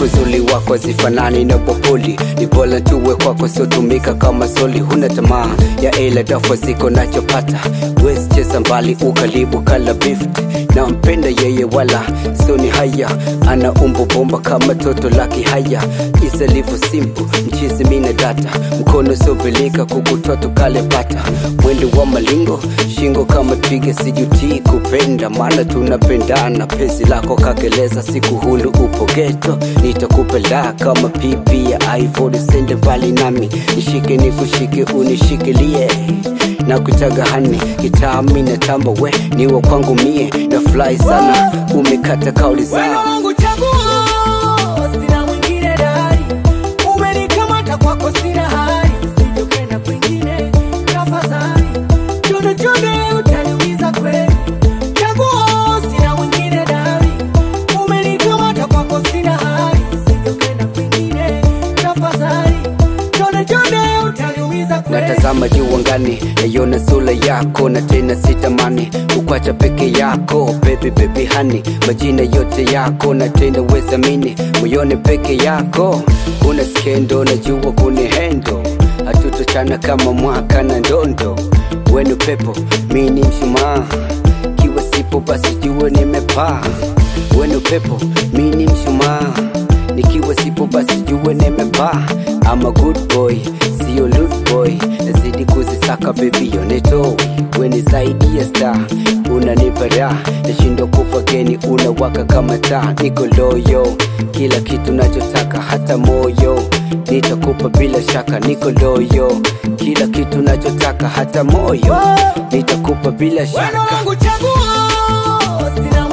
sifu zuli wako zifanani na popoli ni bora tuwe kwako siotumika kama soli huna tamaa ya ila dafa ziko nachopata wes cheza mbali ukalibu kala bift na mpenda yeye wala soni haya ana umbo bomba kama toto laki haya isalivo simple mchizi mina data mkono sobilika kukutoto kale pata mwendo wa malingo shingo kama twiga sijutii kupenda maana tunapendana pezi lako kakeleza siku hulu upo geto nitakupenda kama pipi ya iphone sende mbali nami nishike nikushike unishikilie na kutaga hani kitami na tamba we niwe kwangu mie na fly sana umekata kauli Weno zao wangu chaguo, sina mwingine dari. Umenikamata kwako sina hari, usije ukaenda kwingine, tafadhali. Chunde chunde utaniumiza kweli. Chaguo, sina mwingine dari. Umenikamata kwako sina hari, usije ukaenda kwingine, tafadhali. Chunde chunde utaniumiza kweli. natazama juu angani naiona sura yako na tena sitamani kukwacha peke yako bebi bebi hani majina yote yako na tena wezamini moyoni peke yako kuna skendo najua kuni hendo hatutochana kama mwaka na ndondo wenu pepo mi ni mshumaa kiwa sipo basi jua nimepaa wenu pepo mi ni mshumaa nikiwa sipo basi jue nimepaa ama good boy sio loot boy nazidi kuzisaka bebi yoneto weni zaidi ya star unanipa raha nashindwa kupa geni unawaka kama taa niko loyo kila kitu nachotaka hata moyo nitakupa bila shaka niko loyo kila kitu nachotaka hata moyo nitakupa bila Weno shaka wangu chaguo, sina